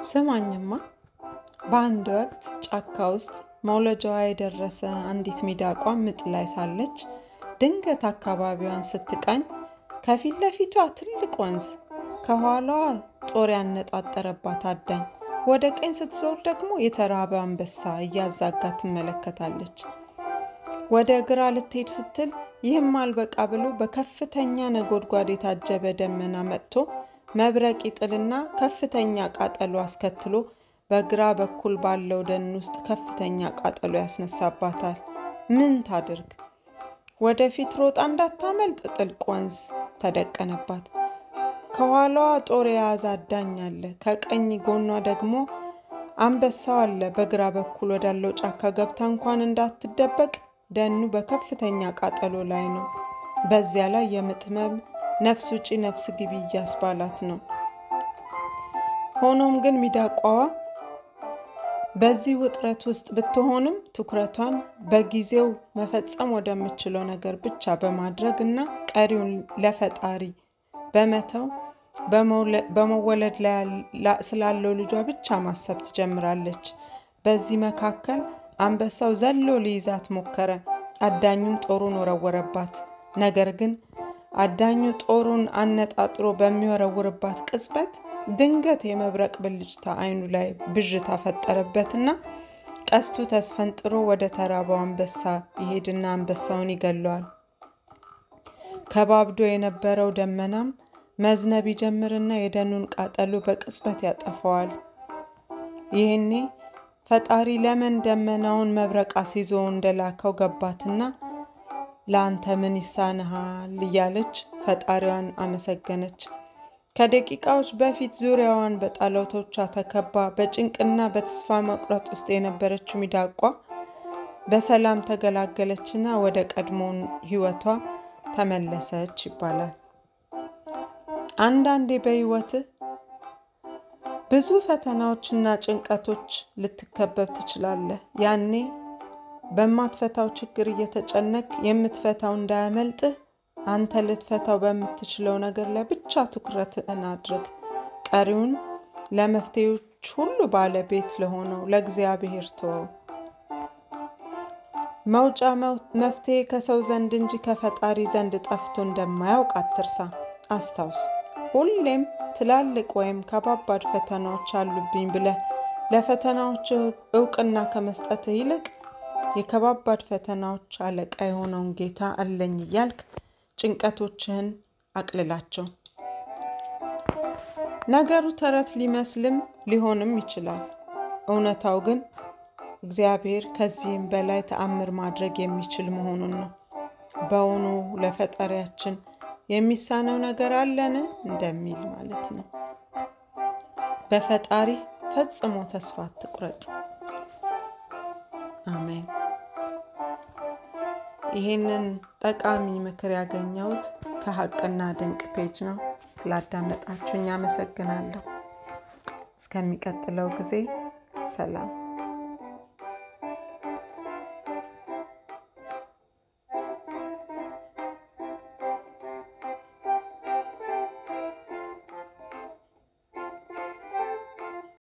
ስማኝማ በአንድ ወቅት ጫካ ውስጥ መውለጃዋ የደረሰ አንዲት ሚዳቋ ምጥ ላይ ሳለች ድንገት አካባቢዋን ስትቃኝ ከፊት ለፊቷ ትልቅ ወንዝ፣ ከኋላዋ ጦር ያነጣጠረባት አዳኝ፣ ወደ ቀኝ ስትዞር ደግሞ የተራበ አንበሳ እያዛጋ ትመለከታለች። ወደ ግራ ልትሄድ ስትል ይህም አልበቃ ብሎ በከፍተኛ ነጎድጓድ የታጀበ ደመና መጥቶ መብረቅ ይጥልና ከፍተኛ ቃጠሎ አስከትሎ በግራ በኩል ባለው ደን ውስጥ ከፍተኛ ቃጠሎ ያስነሳባታል። ምን ታድርግ? ወደፊት ሮጣ እንዳታመልጥ ጥልቅ ወንዝ ተደቀነባት። ከኋላዋ ጦር የያዘ አዳኝ አለ። ከቀኝ ጎኗ ደግሞ አንበሳው አለ። በግራ በኩል ወዳለው ጫካ ገብታ እንኳን እንዳትደበቅ ደኑ በከፍተኛ ቃጠሎ ላይ ነው። በዚያ ላይ የምጥ ህመም ነፍስ ውጪ ነፍስ ግቢ እያስባላት ነው። ሆኖም ግን ሚዳቋዋ በዚህ ውጥረት ውስጥ ብትሆንም ትኩረቷን በጊዜው መፈጸም ወደምችለው ነገር ብቻ በማድረግ እና ቀሪውን ለፈጣሪ በመተው በመወለድ ላይ ስላለው ልጇ ብቻ ማሰብ ትጀምራለች። በዚህ መካከል አንበሳው ዘሎ ሊይዛት ሞከረ። አዳኙም ጦሩን ወረወረባት። ነገር ግን አዳኙ ጦሩን አነጣጥሮ በሚወረውርባት ቅጽበት ድንገት የመብረቅ ብልጭታ አይኑ ላይ ብዥታ ፈጠረበትና ቀስቱ ተስፈንጥሮ ወደ ተራበው አንበሳ ይሄድና አንበሳውን ይገለዋል። ከባብዶ የነበረው ደመናም መዝነብ ይጀምርና የደኑን ቃጠሎ በቅጽበት ያጠፈዋል። ይህኔ ፈጣሪ ለምን ደመናውን መብረቅ አስይዞ እንደላከው ገባትና ለአንተ ምን ይሳንሃል እያለች ፈጣሪዋን አመሰገነች። ከደቂቃዎች በፊት ዙሪያዋን በጠላቶቿ ተከባ በጭንቅና በተስፋ መቁረጥ ውስጥ የነበረችው ሚዳቋ በሰላም ተገላገለችና ወደ ቀድሞውን ሕይወቷ ተመለሰች ይባላል። አንዳንዴ በሕይወትህ ብዙ ፈተናዎችና ጭንቀቶች ልትከበብ ትችላለህ። ያኔ በማትፈታው ችግር እየተጨነቅ የምትፈታው እንዳያመልጥህ አንተ ልትፈታው በምትችለው ነገር ላይ ብቻ ትኩረትን አድርግ። ቀሪውን ለመፍትሄዎች ሁሉ ባለቤት ለሆነው ለእግዚአብሔር ተወው። መውጫ መፍትሄ ከሰው ዘንድ እንጂ ከፈጣሪ ዘንድ ጠፍቶ እንደማያውቅ አትርሳ። አስታውስ፣ ሁሌም ትላልቅ ወይም ከባባድ ፈተናዎች አሉብኝ ብለህ ለፈተናዎች እውቅና ከመስጠትህ ይልቅ የከባባድ ፈተናዎች አለቃ የሆነውን ጌታ አለኝ እያልክ ጭንቀቶችህን አቅልላቸው። ነገሩ ተረት ሊመስልም ሊሆንም ይችላል። እውነታው ግን እግዚአብሔር ከዚህም በላይ ተአምር ማድረግ የሚችል መሆኑን ነው። በውኑ ለፈጣሪያችን የሚሳነው ነገር አለን እንደሚል ማለት ነው። በፈጣሪ ፈጽሞ ተስፋ አትቁረጥ። አሜን። ይህንን ጠቃሚ ምክር ያገኘሁት ከሀቅና ድንቅ ፔጅ ነው። ስላዳመጣችሁኝ አመሰግናለሁ። እስከሚቀጥለው ጊዜ ሰላም።